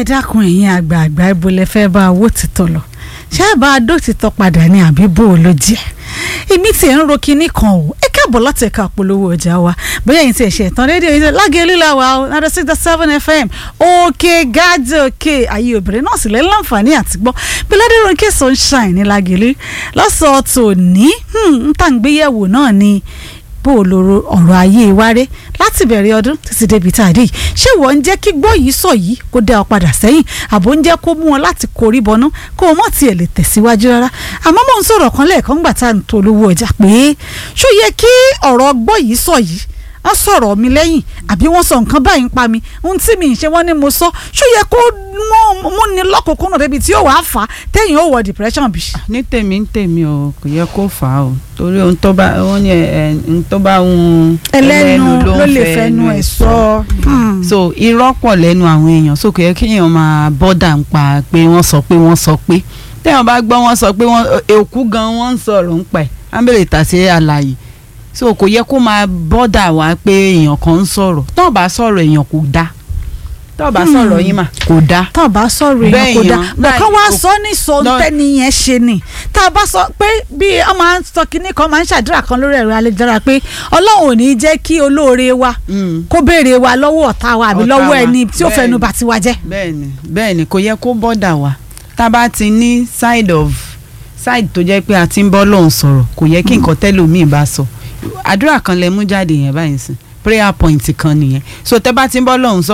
ẹ dákun ẹ̀yin àgbààgbà ibo lẹ fẹ́ bá owó títọ́ lọ ṣé ẹ bá a dó títọ́ padà ní àbí bó o ló jẹ́ èmi tí ẹ̀ ń ro kinní kan o ẹ káàbọ̀ láti ẹ̀ka polówó ọjà wa bóyá ẹ̀yin tí ẹ̀ ṣe ìtàn rédíò yìí lágẹ̀ẹ́lú la wà ó náà six seven fm òkè gáàdì òkè ayé obìnrin náà sì lẹ́ láǹfààní àti gbọ́ pẹ̀lẹ́dẹ̀ ronke sunshine ní lágẹ̀ẹ́lú lọ́sọ̀ọ́ tòní ń tàǹgbéyẹ̀wò náà ni bó o lòrò ọ̀rọ̀ ayé wáré láti bẹ̀rẹ̀ ọdún títí débi tá a dé yìí ṣé wọ́n ń jẹ́ kí gbọ́ yìí sọ yìí kó dá ọ padà sẹ́yìn àbò ń jẹ́ kó mú ọ láti korí bọnú kó o mọ̀ tiẹ̀ lè tẹ̀síwájú rárá àmọ́ mò ń sọ̀rọ̀ kan lẹ́ẹ̀kan gbà tá à ń tolówó ọjà pé ṣó yẹ kí ọ̀rọ̀ gbọ́ yìí sọ yìí wọ́n sọ̀rọ̀ mi lẹ́yìn àbí wọ́n sọ nǹkan báyìí ń pa mi ohun tí mi ń ṣe wọ́n ní mo sọ ṣó yẹ kó mú ni lọ́kùnkúnnù débi tí yóò wá fà á tẹ́yìn ó wọ depression bí. ní tèmi ń tèmi o kò yẹ kó fà á o torí ohun tó bá wọn ní ẹ ohun tó bá ń ẹlẹ́nu ló lè fẹnu ẹ̀ sọ. so irọ́ pọ̀ lẹ́nu àwọn èèyàn so kò yẹ kí èèyàn máa bọ́dà ń pa pé wọ́n sọ pé wọ́n sọ pé téèyàn bá gbọ́ wọ́n sọ pé wọ́n èkú gan wọ́n ń sọ̀rọ̀ ń pẹ̀ ámbẹ̀lẹ̀ tàṣe àlàyé so kò yẹ kó máa bọ́dà wá pé èèyàn kan ń sọ̀rọ̀ tó bá sọ̀rọ̀ èèyàn kò dáa tó bá sọ̀rọ̀ yín mà kò dáa. tá a bá sọ̀rọ̀ èèyàn kò dáa Bẹ́ẹ̀yàn, bọ̀kan wá báyìí, sọ ní sọ tẹ́ni yẹn ṣe ni tá a bá sọ pé bí ọ máa ń sọ kinní kan máa ń ṣàdúrà kan lórí ẹ̀rọ ayélujára pé ọlọ́run ò ní jẹ́ kí olóore wa Mm. kó béèrè wa lọ́wọ́ ọ̀tá wa àbí Ọ̀tá lọ́wọ́ wa, ẹni tí ó bẹ́ẹ̀ni. fẹnu bà tiwa jẹ́. bẹ́ẹ̀ni bẹ́ẹ̀ni kò yẹ kó bọ́dà wá tá a bá ti ní side of side tó jẹ́ pé a ti ń bọ́ lọ́hùn sọ̀rọ̀ kò yẹ kí nǹkan tẹ́lòmíì bá sọ àdúrà kan lẹ mú jáde yẹn báyìí sìn prayer point kan nìyẹn so tẹ́ bá ti ń bọ́ lọ́hùn sọ